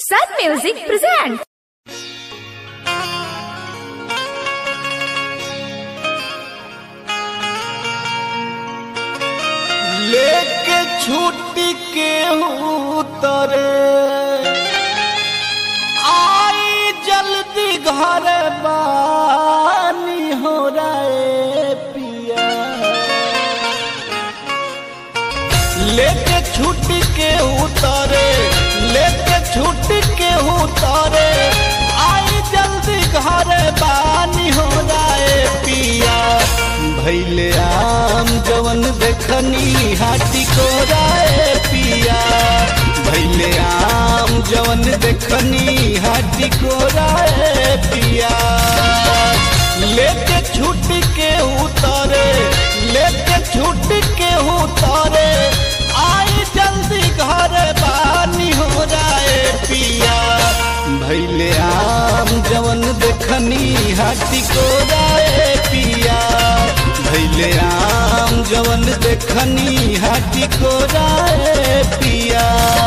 Sun Music presents. लेके छुट्टी के उतरे आई जल्दी घर बानी हो रहे पिया लेके छुट्टी के उतरे लेके छुट्टी के उतरे आई जल्दी घर बानी हो रहे पिया भैले आम जवन देखनी हाथी को राय पिया भैले आम जवन देखनी हाथी को राय पिया लेके छुट के उतारे लेके छुट के उतारे आई जल्दी घर बानी हो जाए पिया भैले आम जवन देखनी हाथी को राय पिया भैले आम जवन देखनी हाथी को राय पिया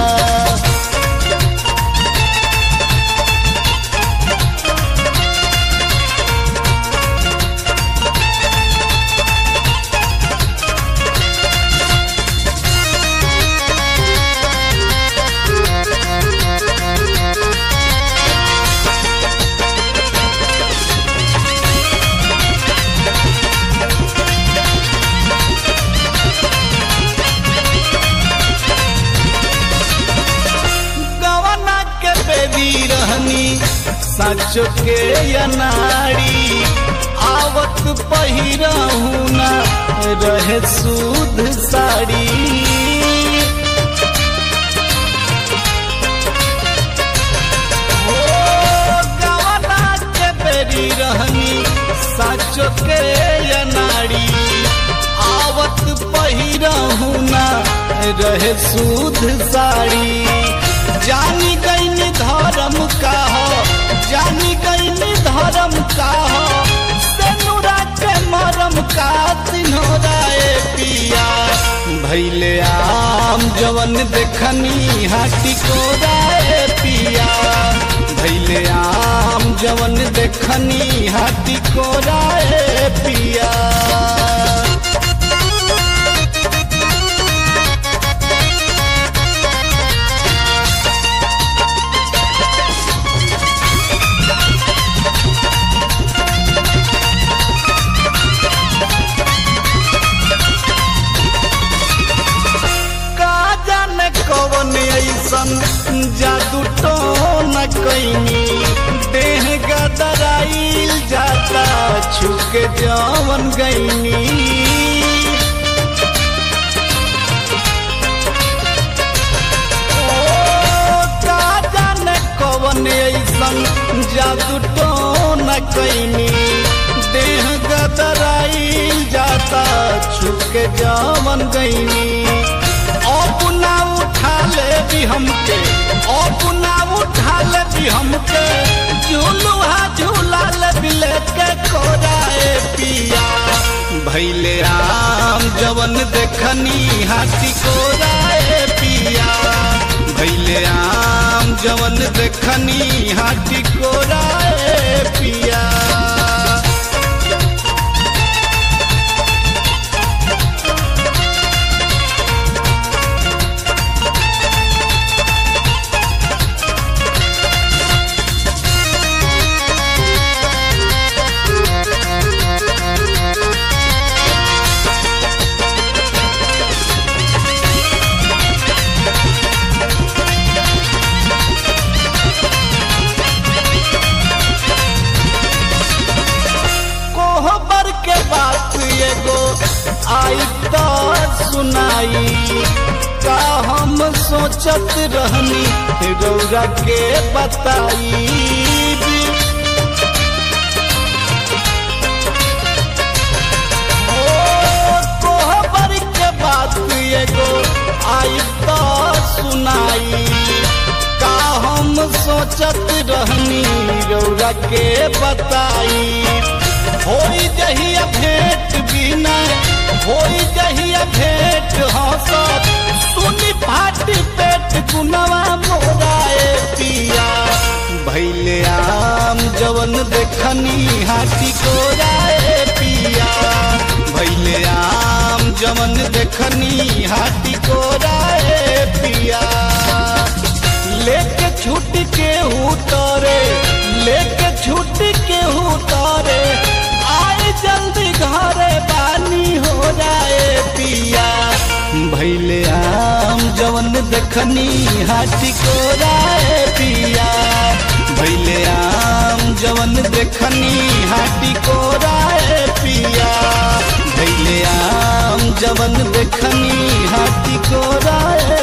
गवना के बेबी रहनी सचो के अनाड़ी आवत पहिरहू ना रहे सूद साड़ी हो गवना के बेरी रहनी सचो के अनाड़ी आवत पहिरहू ना रहे सूद साड़ी जानी गईनी धर्म का हो जानी गईनी धर्म का हो सेनुरा के मरम का तिन्होराए पिया भैले आम जवन देखनी हाटी को राय पिया भैले आम जवन देखनी हाटी को राय पिया का जाने कवन ऐसन जादू तो न कैनी देह गदराइल जाता छुके जवन गईनी ओ, का जाने कवन ऐसन जादू तो न कैनी देह गदराइल जाता छुके जवन गईनी अपना उठा ले भी हमके अपना उठा ले भी हमके झूलुहा झूला ले भी लेके कोराए पिया भैले आम जवन देखनी हाथी कोराए पिया भैले आम जवन देखनी हाथी कोराए पिया कोहबर के बात एगो आई तो सुनाई का हम सोचत रहनी रौरा के बताई ओ, कोहबर के बात एगो आई तो सुनाई का हम सोचत रहनी रौरा के बताई होई जहिया भेंट बिना होई जहिया भेंट हंसत सुनी फाटी पेट गुनवा मोराए पिया देखनी हाथी को राय पिया भैले आम जवन देखनी हाथी को राय पिया लेके छूट के उतरे लेके छूट के उतरे आए जल्दी घरे पानी हो जाए पिया भैले आम जवन देखनी हाथी को राय पिया भैले आम जवन देखनी हाथी को राय पिया भैले आम जवन देखनी हाथी को राय